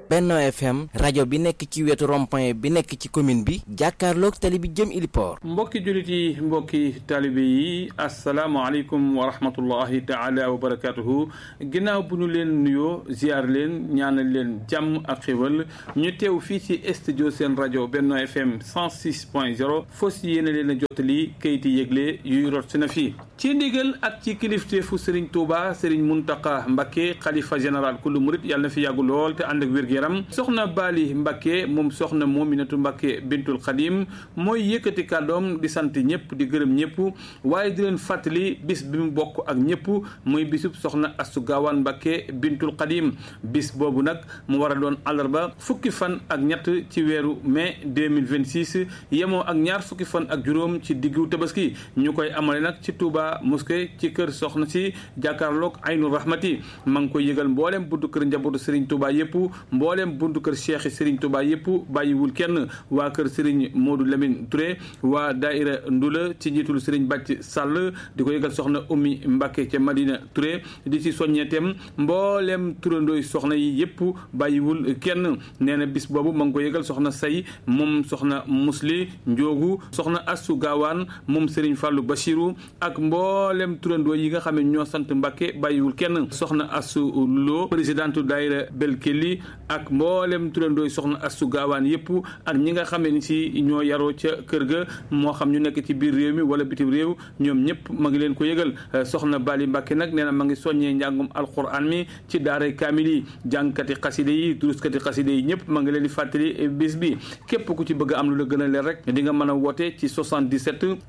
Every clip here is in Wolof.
Benno FM rajo bi nekk ci wetu rond-point bi nekk ci commune bi jàkkaarloog tali bi jëm Iliport. mbokki jullit yi mbokki taalibe yi asalaamaaleykum wa rahmatullahi taala wa barakaatuhu ginnaaw bu ñu leen nuyoo ziar leen ñaanal leen jàmm ak xéwal ñu teew fii ci studio seen rajo Benno FM 106.0 fos yéene leen a jottali kayiti yëgle yuy rot si na fii ci ndigal ak ci kilifteefu Serigne Touba Serigne Mountakha Mbacké xalifa général kullu murit yàlla na fi yàggu lool te ànd ak wér-gu-yaram soxna Bali Mbacké moom soxna Mominatu Mbacké bintul Xadim mooy yëkkati kàddoom di sant ñëpp di gërëm ñëpp waaye di leen fàttali bis bi mu bokk ak ñëpp muy bisub soxna Astu Gaawaan Mbacké bintul Xadim bis boobu nag mu war a doon àllarba fukki fan ak ñett ci weeru mai 2026 yemoo ak ñaar fukki fan ak juróom ci diggu tabaski ñu koy amale nag ci Touba mosquée ci kër soxna si jàkkaarloog Aynu Rahmati ma ngi koy yëgal mboolem buntu kër njabootu Serigne Touba yëpp mboolem buntu kër Cheikh Serigne Touba yëpp bàyyiwul kenn waa kër Serigne Modou Lamine Touré waa Daïra Ndula ci njiitul Serigne Bàcc Sall di ko yëgal soxna Oumy Mbacké ca Madina Touré di ci soññeetem mboolem turandooy soxna yi yëpp bàyyiwul kenn nee na bis boobu ma ngi ko yëgal soxna say moom soxna Musli Njoogu soxna Assu Gaawaan moom Serigne Fallou Bachirou ak mboolem turandoo yi nga xam ne ñoo sant Mbacké bàyyiwul kenn soxna Assu Lo présidente daayira Belkeli ak mboolem turandooy soxna Assu Gaawaan yëpp ak ñi nga xam ne si ñoo yaroo ca kër ga moo xam ñu nekk ci biir réew mi wala bitim réew ñoom ñëpp ma ngi leen ko yëgal soxna Bali Mbacké nag nee na ma ngi soññee njàngum alquran mi ci daaray kaamil yi jàngkati xaside yi duruskati xaside yi ñëpp ma ngi leen di fàttali bis bi képp ku ci bëgg am lu la gën a leer rek di nga mën a woote ci 77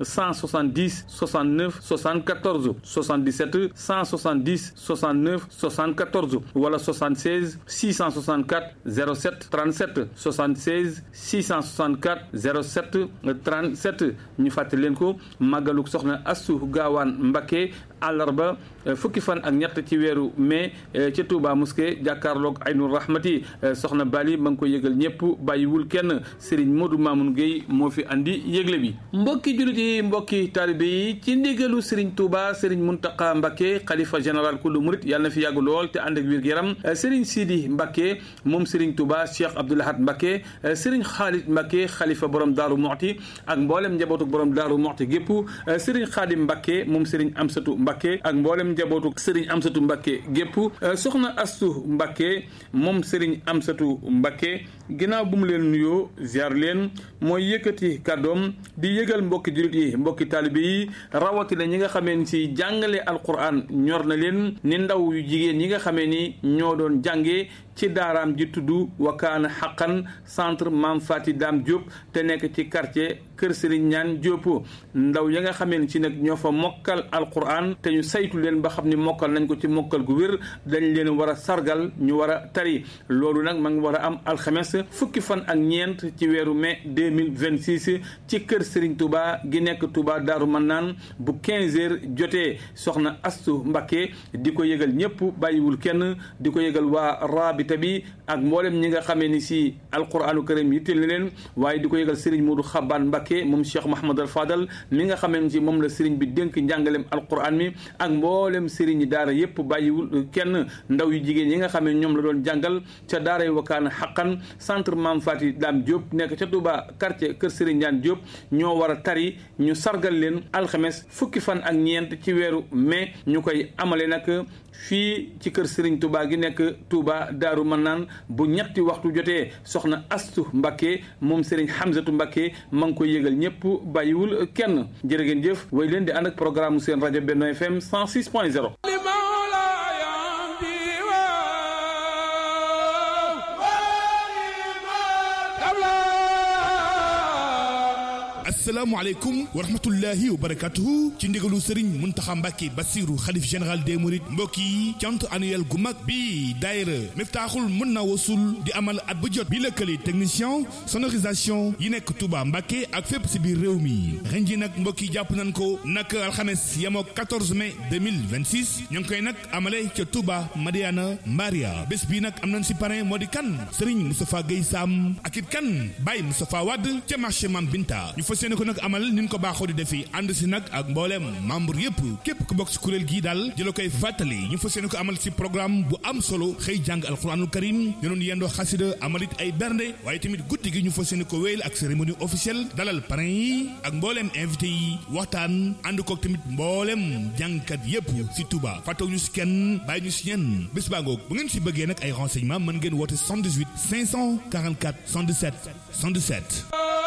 170 69 74 77 170 69 74 wala 76 664 07 37 76 664 07 37 ñu fàttali leen ko màggaluk soxna Assu Gaawaan Mbacké àllarba fukki fan ak ñett ci weeru mai ca Touba mosquée jàkkaarloog Aynu Rahmati soxna Bali ma ngi ko yëgal ñëpp bàyyiwul kenn Serigne Modou Mamoun Gueye moo fi andi yëgle bi mbokki jullit yi mbokki taalibe yi ci ndigalu Serigne Touba Serigne Mountakha Mbacké xalifa général kullu murit yàlla na fi yàgg lool te ànd ak wér gu yaram Serigne Sidi Mbacké moom Serigne Touba Cheikh Abdoul Ahad Mbacké Serigne Khalid Mbacké xalifa borom Daaru Muxti ak mboolem njabootu borom Daaru Muxti gépp Serigne Khadim Mbacké moom Serigne Amsatu Mbacké ak mboolem njabootu Serigne Amsatu Mbacké gépp soxna Astu Mbacké moom Serigne Amsatu Mbacké ginnaaw bu mu leen nuyoo ziar leen mooy yëkkati kàddoom di yëgal mbokki jullit yi mbokki taalibe yi rawatina ñi nga xamee ni si jàngale alquran ñor na leen ni ndaw yu jigéen ñi nga xamee ni ñoo doon jàngee ci daaraam ji tudd wakaana xaqan centre Mame Fati Dame Diop te nekk ci quartier Kër Serigne Ñaan Diop ndaw ya nga xamee ni si nag ñoo fa mokkal alquran te ñu saytu leen ba xam ni mokkal nañ ko ci mokkal gu wér dañ leen war a sargal ñu war a tari loolu nag ma ngi war a am alxames fukki fan ak ñeent ci weeru mai 2026 ci kër Serigne Touba gi nekk Touba Daaru Mannaan bu 15 heures jotee soxna Astu Mbacké di ko yëgal ñëpp bàyyiwul kenn di ko yëgal waa rabita bi ak mboolem ñi nga xamee ni si alquranu karim yitteel na leen waaye di ko yëgal Serigne Modou Xabaan Mbacké moom Cheikh Mahamad al Fadal mi nga xamee ni si moom la Serigne bi dénk njàngalem alquran mi ak mboolem Serigne daara yëpp bàyyiwul kenn ndaw yu jigéen yi nga xamee ñoom la doon jàngal ca daara yu wakaana xaqan centre Mame Fati Dame Diop nekk ca Touba quartier Kër Serigne Ndiane Diop ñoo war a tari ñu sargal leen alxames fukki fan ak ñeent ci weeru mai ñu koy amale nag fii ci kër Serigne Touba gi nekk Touba Daaru Manaan bu ñetti waxtu jotee soxna Astu Mbacké moom Serigne Hamzatu Mbacké ma ngi koy yëgal ñëpp bàyyiwul kenn jërë ngeen jëf way leen di ànd ak programme seen rajo Benno FM 106.0 asalaamaaleykum wa rahmatullahi wa barakatuhu ci ndigalu Serigne Mountakha Mbacké Bassirou xalif général des Mourides mbokk yi cant annuel gu mag bi daayira Miftaaxul mën na wasul di amal at bu jot bi lëkkale technicien sonorisation yi nekk Touba Mbacké ak fépp si biir réew mi ren ji nag mbokk yi jàpp nañ ko nag alxames yemoo 14 mai 2026 ñu ngi koy nag amale ca Touba Madiana Maria bés bi nag am nañ si parrain moo di kan Serigne Moustapha Guèye Sam ak it kan Baye Moustapha Wade ca marché Mam Binta ñu fas yéene ko nag amal nin ko baaxoo di defi ànd si nag ak mbooleem membre yépp képp ku bokk si kuréel gii daal di la koy fàttali ñu fas yéene ko amal si programme bu am solo xëy jàng alxuraanul karim ñu doon yendoo xasida amalit ay bernde waaye tamit guddi gi ñu fas yéene ko wéyal ak cérémonie officielle dalal parrain yi ak mbooleem invité yi waxtaan ànd kook tamit mbooleem jàngkat yépp si Touba fàttaw ñu si kenn bàyyi ñu si ñenn bés baa ngoog bu ngeen si bëggee nag ay renseignements mën ngeen woote 78 544 117 117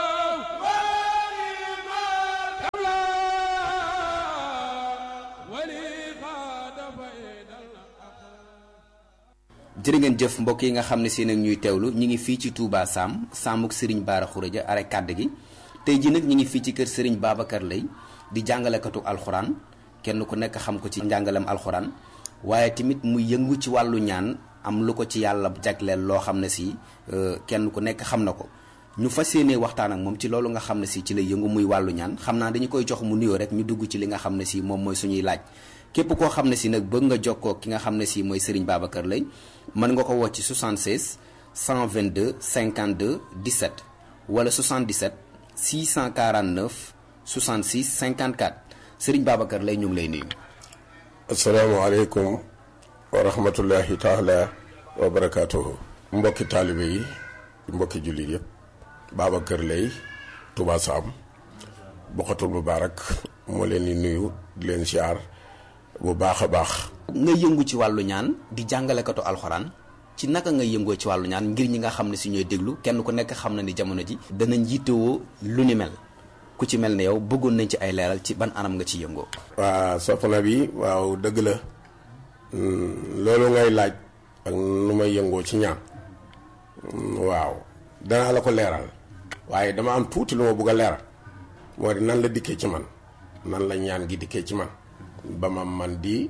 jërë ngeen jëf mbokk yi nga xam ne si nag ñuy teewlu ñi ngi fii ci Touba Sam Samuk Serigne Bara Khourédia are kàdd gi tey ji nag ñi ngi fii ci kër Serigne Babacar Lay di jàngalekatu alxuraan kenn ku nekk xam ko ci njàngalem alxuraan waaye tamit mu yëngu ci wàllu ñaan am lu ko ci yàlla jagleel loo xam ne si kenn ku nekk xam na ko ñu fas yéenee waxtaan ak moom ci loolu nga xam ne si ci lay yëngu muy wàllu ñaan xam naa dañu koy jox mu nuyoo rek ñu dugg ci li nga xam ne si moom mooy suñuy laaj képp koo xam ne si nag bëgg nga jokkoo ki nga xam ne si mooy Serigne Babacar Lay mën nga ko woo ci 76 122 52 17 wala 77 649 66 54 Serigne Babacar Lay ñu ngi lay nuyu. asalaamaaleykum wa rahmatullahi taala wa barakaatuhu. mbokki taalibe yi mbokki jullit yëpp Babacar Lay Touba Sam Bokhatul Mubaarak moo leen di nuyu di leen siyaar bu baax a baax. nga yëngu ci wàllu ñaan di jàngalekatu alxuraan ci naka nga yëngoo ci wàllu ñaan ngir ñi nga xam ne si ñooy déglu kenn ku nekk xam na ni jamono ji danañ jiitewoo lu ni mel ku ci mel ne yow bëggoon nañ ci ay leeral ci ban anam nga ci yëngoo. waa soxna bi waaw dëgg la loolu ngay laaj ak nu may yëngoo ci ñaan waaw danaa la ko leeral waaye dama am tuuti lu ma bëgg a leeral moo di nan la dikkee ci man nan la ñaan gi dikkee ci man ba ma man di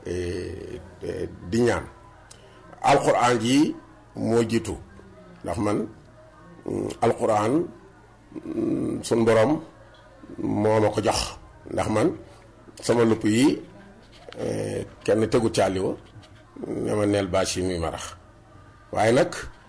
di ñaan alxuraan ji moo jiitu ndax man alxuraan sun borom moo ma ko jox ndax man sama lupp yi kenn tegu caali wa ne ma neel bâche yi muy marax waaye nag